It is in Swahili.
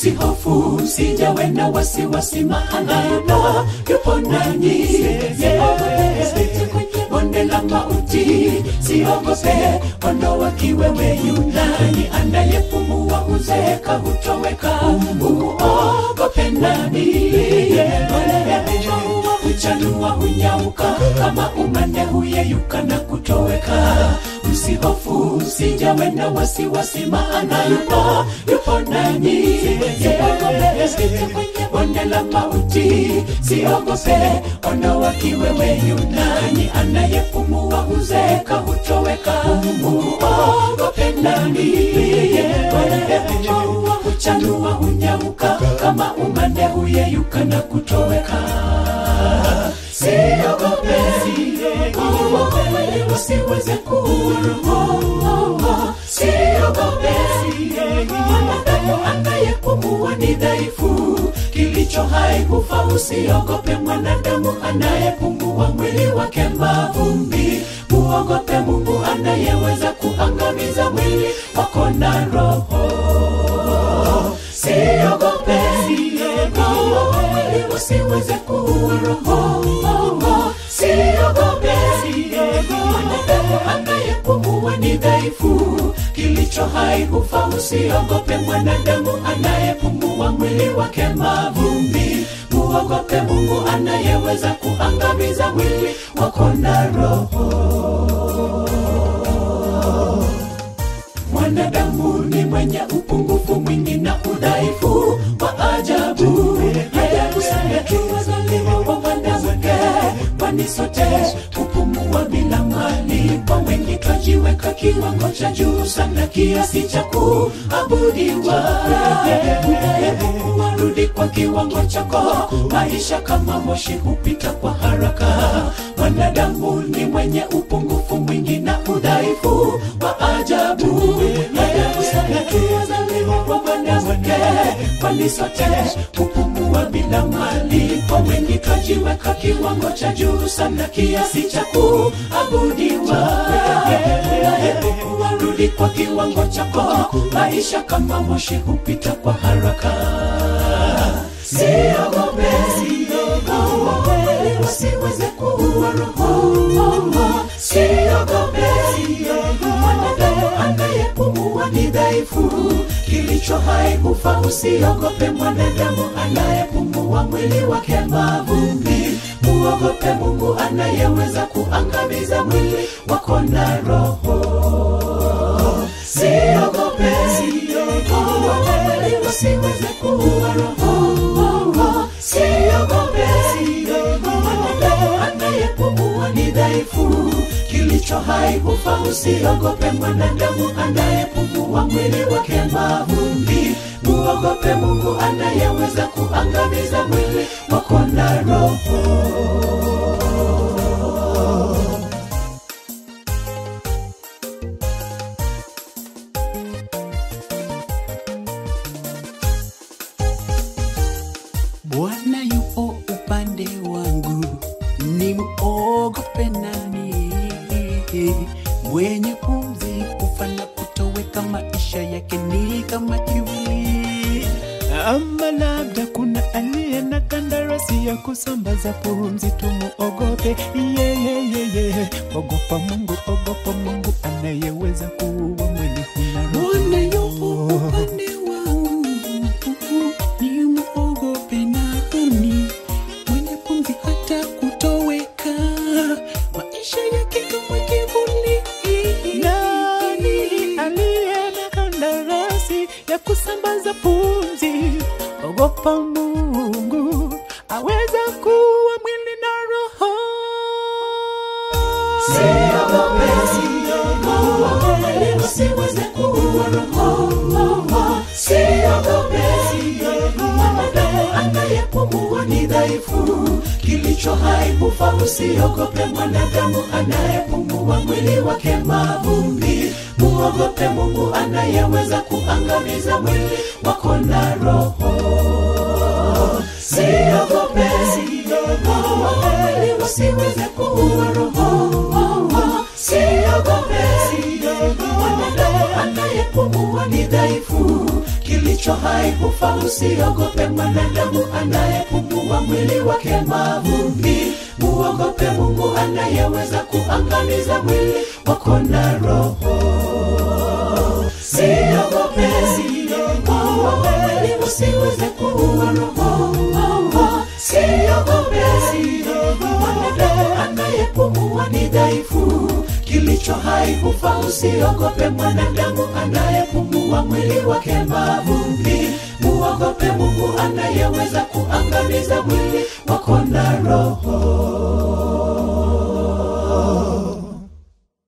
usihofu sijawe na wasiwasi maana yupo yupo nanyi siogope kwenye bonde la mauti siogope ondoa kiwewe yunani anayepumua uzeeka hutoweka umuogope nani huchanua hunyauka kama umande huyeyuka na kutoweka usihofu sijawe na wasiwasi maana yupo yupo nanyi siogope kwenye bonde la mauti siogope ondoa kiwewe yunani anayepumua uzeeka hutoweka umuogope nani huchanua hunyauka kama umande huyeyuka na kutoweka siogope siogope usiweze kuroho siogope mwanadamu anayepumua ni dhaifu kilicho hai hufa usiogope mwanadamu anayepumua mwili wake mavumbi muogope mungu anayeweza kuangamiza mwili wako na roho siogope siogope usiweze kuua roho siogope mwanadamu anayepumua ni dhaifu kilicho hai hufa usiogope mwanadamu anayepumua mwili wake mavumbi muogope mungu anayeweza kuangamiza mwili wako na roho mwanadamu ni mwenye upungufu mwingi na udhaifu wa ajabu ajabu sana tuwazaliwa wa mwanamke kwani sote kupumua bila malipo wengi twajiweka kiwango cha juu sana kiasi cha kuabudiwa warudi kwa kiwango chako maisha kama moshi hupita kwa haraka mwanadamu ni mwenye upungufu mwingi na udhaifu wa ajabu ajabu sana tuwazaliwa wa mwanamke kwani sote kupumua bila malipo wengi twajiweka kiwango cha juu sana kiasi cha kuabudiwa warudi kwa kiwango chako maisha kama moshi hupita kwa haraka siogope siogope usiweze kuua roho siogope mwanadamu anayepumua ni dhaifu kilicho hai hufa usiogope mwanadamu anayepumua mwili wake mavumbi muogope mungu anayeweza kuangamiza mwili wako na roho siogope siogope usiweze kuua roho siogope mwanadamu anayepumua ni dhaifu kilicho hai hufa usiogope mwanadamu anayepumua mwili wake mavumbi muogope mungu anayeweza kuangamiza mwili wako na roho Bwana yupo upande wangu, ni muogope nani? Mwenye pumzi kufa na kutoweka, maisha yake ni kama kivuli. Ama labda kuna aliye na kandarasi ya kusambaza pumzi, tumuogope yeye. Yeye ogopa Mungu, ogopa Mungu anayeweza kuua mwili huna roho. Bwana yupo upande wangu, ni muogope nani? Mwenye pumzi hata kutoweka, maisha yake kama kivuli. Nani aliye na kandarasi ya kusambaza pumzi? Ogopa Mungu, aweza kuwa mwili na roho. siogope siogope usiweze kuua roho siogope mwanadamu anayepumua ni dhaifu kilicho hai hufa usiogope mwanadamu anayepumua mwili wake mavumbi muogope mungu anayeweza kuangamiza mwili wako na roho siogope siogope usiweze kuua roho siogope mwanadamu anayepumua ni dhaifu kilicho kilicho hai hufa usiogope mwanadamu anayepumua mwili wake mavumbi muogope mungu anayeweza kuangamiza mwili wako na roho siogope siogope mwili usiweze kuua roho siogope mwanadamu anayepumua ni dhaifu kilicho hai hufa usiogope mwanadamu anayepumua mwili wake mavumbi muogope mungu anayeweza kuangamiza